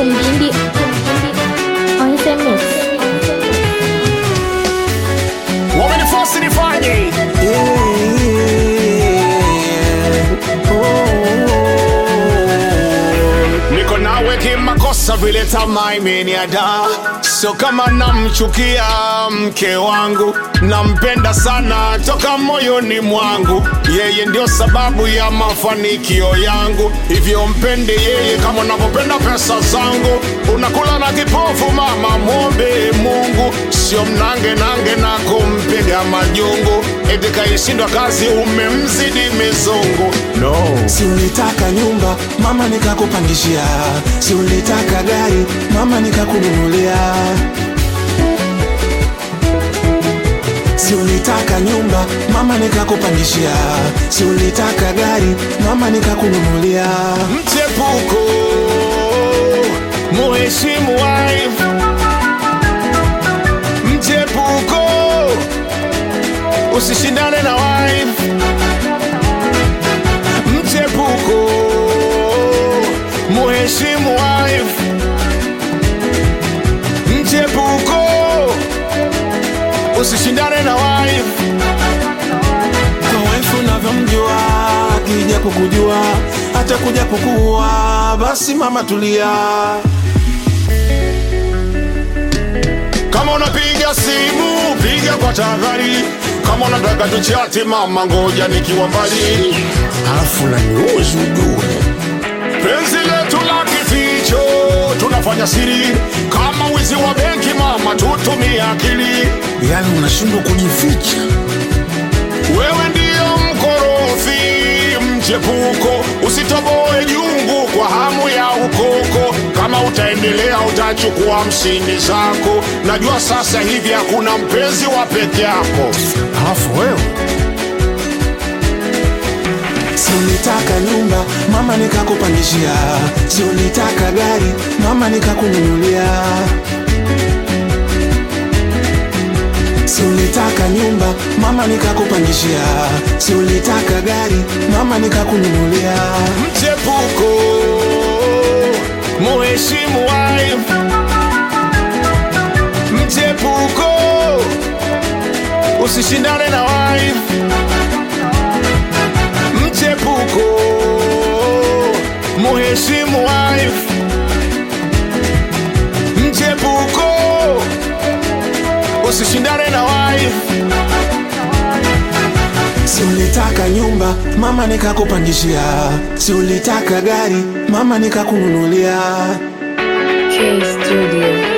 Kumjindi on the mix. wamenifosi nifanye niko nawe kimakosa vile tamaa imeniada sio kama namchukia mke wangu nampenda sana toka moyoni mwangu yeye ndio sababu ya mafanikio yangu hivyo mpende yeye kama unavyopenda pesa zangu unakula na kipofu mama mwombe mungu sio mnange nange na kumpiga majungu eti kaishindwa kazi umemzidi mizungu no Si ulitaka nyumba mama nikakupangishia, si ulitaka gari mama nikakununulia, si ulitaka nyumba mama nikakupangishia, si ulitaka gari mama nikakununulia. mchepuko muheshimu wife mchepuko usishindane na wife mchepuko muheshimu wife mchepuko usishindane na wife Kwa wife unavyomjua, akija kukujua hata kuja kukuua, basi mama tulia. Kama unapiga simu piga kwa tahadhari, kama unataka tuchati mama, ngoja nikiwa mbali, Alafu naniuzi ujue penzi letu la kificho tunafanya siri, kama wizi wa benki mama, tutumie akili. yani unashindwa kujificha. Wewe ndiyo mkorofi mchepuko, usitoboe jungu kwa hamu ya ukoko. Kama utaendelea utachukua mshindi zako. Najua sasa hivi hakuna mpenzi wa peke yako. Alafu wewe si ulitaka nyumba mama nikakupangishia, si ulitaka gari mama nikakununulia, si ulitaka nyumba mama nikakupangishia, si ulitaka gari mama nikakununulia. mchepuko muheshimu wife mchepuko usishindane na wife mchepuko muheshimu wife mchepuko usishindane na wife Si ulitaka nyumba mama nikakupangishia, si ulitaka gari mama nikakununulia. K Studio.